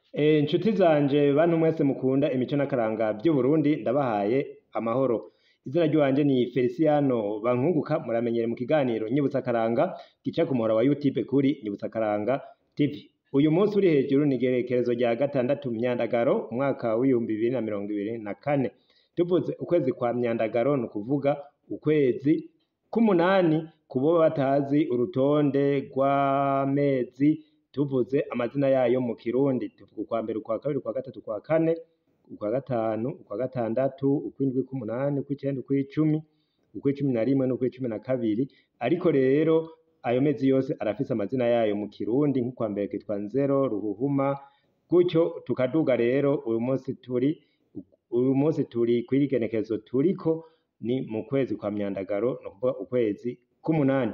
Inshuti zanje bantu mwese mukunda imico n'akaranga vy'Uburundi ndabahaye amahoro. Izina ry'iwanje ni Feliciano Bankunguka muramenyere mu kiganiro Nyibutsa Akaranga gica ku muhora wa YouTube kuri Nyibutsa Akaranga TV. Uyu munsi uri hejuru ni igerekerezo rya gatandatu Myandagaro umwaka w'ibihumbi bibiri na mirongo ibiri na kane. Tuvuze ukwezi kwa Myandagaro ni ukuvuga ukwezi k'umunani ku boba batazi urutonde rw'amezi tuvuze amazina yayo mu kirundi tuvuga ukwa mbere ukwa kabiri ukwa gatatu ukwa kane ukwa gatanu ukwa gatandatu ukw'indwi ukw'umunani ukw'icenda ukw'icumi ukw'icumi na rimwe n'ukw'icumi na kabiri ariko rero ayo mezi yose arafise amazina yayo mu kirundi nk'ukwa mbere kitwa nzero ruhuhuma gutyo tukaduga rero uyu munsi turi uyu munsi turi kw'iri genekerezo turiko ni mu kwezi kwa myandagaro ni ukuvuga ukwezi k'umunani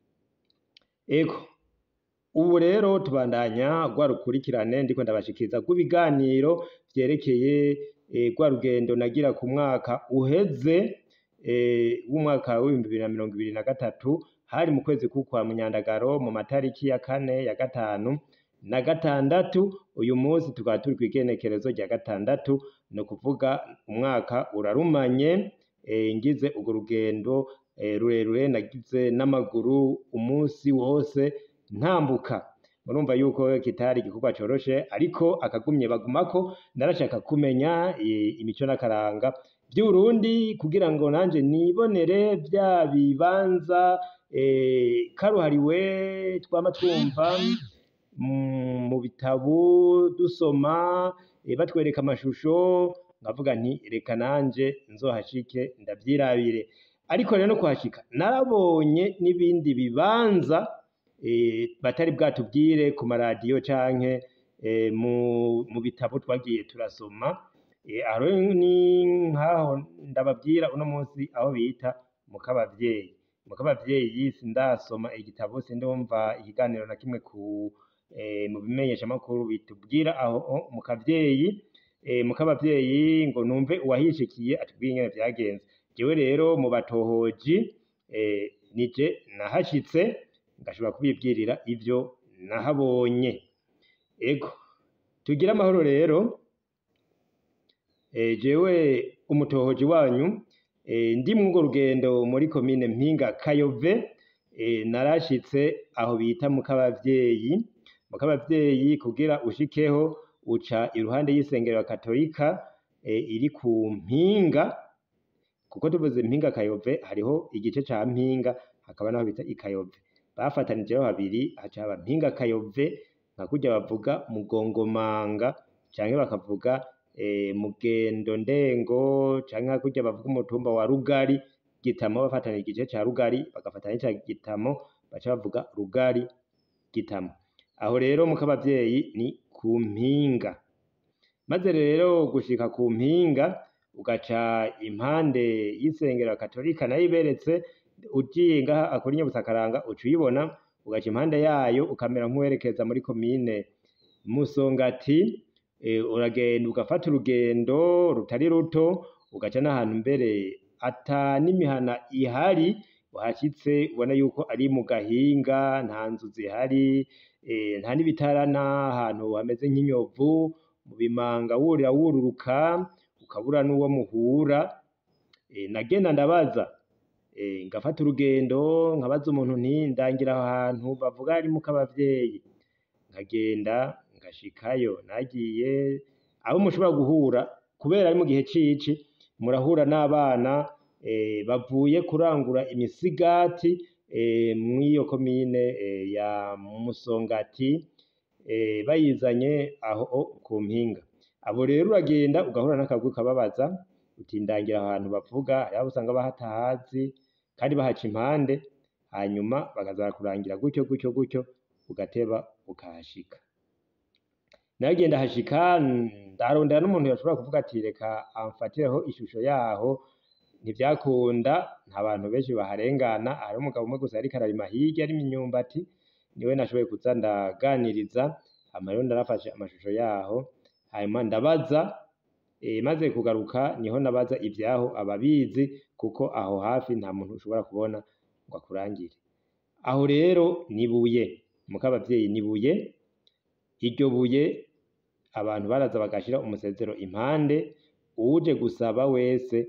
ego ubu rero tubandanya rwa rukurikirane ndiko ndabashikiriza rw'ibiganiro vyerekeye rwa rugendo nagira ku mwaka uheze w'umwaka w'ibihumbi bibiri na mirongo ibiri na gatatu hari mu kwezi k'ukwa myandagaro mu matariki ya kane ya gatanu na gatandatu uyu munsi tukaba turi kw'igenekerezo rya gatandatu ni ukuvuga umwaka urarumanye ngize urwo rugendo rurerure nagize n'amaguru umunsi wose ntambuka murumva yuko kitari igikorwa coroshe ariko akagumye bagumako narashaka kumenya imico n'akaranga vy'Uburundi kugira ngo nanje nibonere vya bibanza karuhariwe twama twumva mu bitabo dusoma batwereka amashusho nkavuga nti reka nanje nzohashike ndavyirabire ariko rero no kuhashika narabonye n'ibindi bibanza batari bwatubwire ku maradiyo canke mu bitabo twagiye turasoma aho ni nkaho ndababwira uno munsi aho bita mu kabavyeyi mu kabavyeyi sindasoma igitabo sindumva ikiganiro na kimwe ku mu bimenyeshamakuru bitubwira aho mu kavyeyi mu kabavyeyi ngo numve uwahishikiye atubwire ingene vyagenze jewe rero mu batohoji nije nahashitse ngashobora kubibwirira ivyo nahabonye ego tugire amahoro rero jewe umutohoji wanyu ndi mw'urwo rugendo muri komine mpinga kayove narashitse aho bita mu kabavyeyi mu kabavyeyi kugira ushikeho uca iruhande y'isengero ya katolika iri ku mpinga kuko tuvuze mpinga kayove hariho igice ca mpinga hakaba naho bita ikayove bafatanijeho habiri haca haba mpinga kayove nka kurya bavuga mugongomanga canke bakavuga mugendo ndengo canke nka kurya bavuga umutumba wa rugari gitamo bafatana igice ca rugari bagafatana n'ica gitamo baca bavuga rugari gitamo aho rero mu kabavyeyi ni ku mpinga maze rero gushika ku mpinga ugaca impande y'isengero katolika nayo iberetse ugiye ngaha akora Nyabutsakaranga uca uyibona ugaca impande yayo ukamera nk'uwerekeza muri komine Musongati uragenda ugafata urugendo rutari ruto ugaca n'ahantu mbere ata n'imihana ihari uhashitse ubona yuko ari mu gahinga nta nzu zihari nta n'ibitara n'ahantu hameze nk'inyovu mu bimanga wurira wururuka ukabura n'uwo muhura nagenda ndabaza ngafata urugendo nkabaza umuntu nti ndangira aho hantu bavuga ari mu kabavyeyi nkagenda ngashikayo nagiye abo mushobora guhura kubera ari mu gihe cici murahura n'abana bavuye kurangura imisigati mw'iyo komine ya Musongati bayizanye aho ku mpinga abo rero uragenda ugahura n'akagwi kababaza uti ndangira ahantu bavuga hariho abo usanga bahatahazi kandi bahaca impande hanyuma bakaza barakurangira gutyo gutyo gutyo ugateba ukahashika naragenda hashika ndarondera n'umuntu yashobora kuvuga ati reka amfatireho ishusho yaho ntivyakunda nta bantu benshi baharengana hari umugabo umwe gusa yariko ararima hirya arima imyumbati niwe nashoboye kuza ndaganiriza hama rero narafashe amashusho yaho hanyuma ndabaza maze kugaruka niho nabaza ivyaho ababizi kuko aho hafi nta muntu ushobora kubona ngo akurangire aho rero ni Buye mu kabavyeyi ni Buye iryo buye abantu baraza bagashira umusezero impande uwuje gusaba wese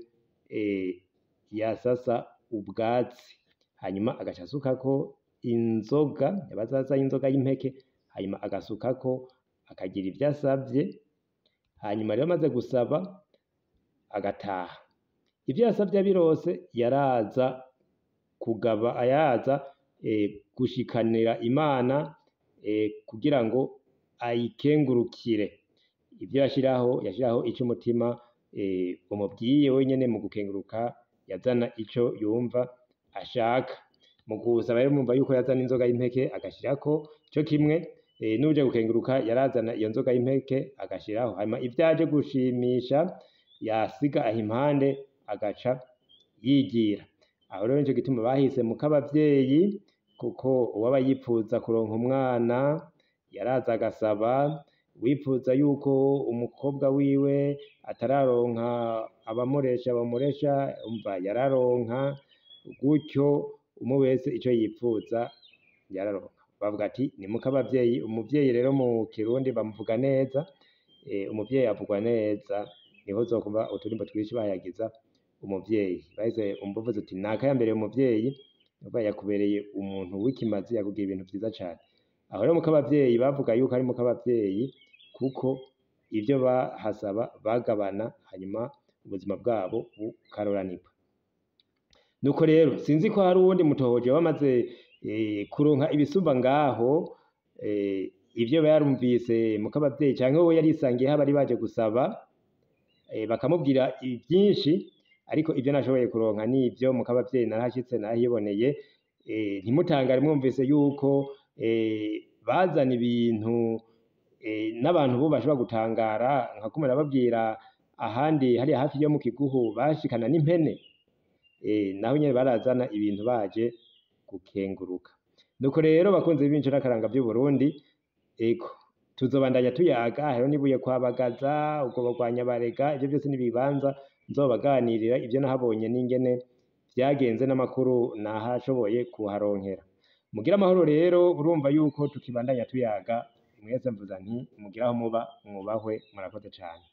yasasa ubwatsi hanyuma agaca asukako inzoga yabaza aza inzoga y'impeke hanyuma agasukako akagira ivyo asavye hanyuma rero amaze gusaba agataha ivyo yasavye abirose yaraza kugaba yaraza gushikanira Imana kugira ngo ayikengurukire ivyo yashiraho yashiraho ico umutima umubwiye wenyene mu gukenguruka yazana ico yumva ashaka mu gusaba rero murumva yuko yazana inzoga y'impeke agashirako co kimwe n'uwuje gukenguruka yarazana iyo nzoga y'impeke agashiraho hanyuma ivyo aje gushimisha yasiga aho impande agaca yigira aho rero nico gituma bahise mukabavyeyi kuko uwaba yipfuza kuronka umwana yaraza agasaba uwipfuza yuko umukobwa wiwe atararonka abamuresha bamuresha umva yararonka gutyo umwe wese ico yipfuza yararonka bavuga ati ni mukabavyeyi umuvyeyi rero mu kirundi bamuvuga neza umuvyeyi avugwa neza niho uzokumva uturimbo twinshi bahayagiza umuvyeyi bahise umva uvuze uti naka yambereye umuvyeyi umva yakubereye umuntu w'ikimazi yakubwiye ibintu vyiza cane aho rero mukabavyeyi bavuga yuko ari mukabavyeyi kuko ivyo bahasaba bagabana hanyuma ubuzima bwabo bukaroranirwa nuko rero sinzi ko hari uwundi mutohoje wamaze kuronka ibisumba ngaho ivyo yarumvise mukabavyeyi canke we yarisangiye aho bari baje gusaba bakamubwira vyinshi ariko ivyo nashoboye kuronka nivyo mukabavyeyi narahashitse narahiboneye ntimutangare mwumvise yuko bazana ibintu n'abantu bo bashobora gutangara nka kumwe nababwira ahandi hariya hafi yo mu Kiguhu bashikana n'impene naho nyene barazana ibintu baje gukenguruka nuko rero bakunzi b'imico n'akaranga vy'Uburundi ego tuzobandanya tuyaga hariho n'ibuye kwa Bagaza ubwo kwa Nyabarega ivyo vyose n'ibibanza nzobaganirira ivyo nahabonye n'ingene vyagenze n'amakuru nahashoboye kuharonkera mugire amahoro rero urumva yuko tukibandanya tuyaga mwese mvuza nti mugire aho muba mwubahwe murakoze cane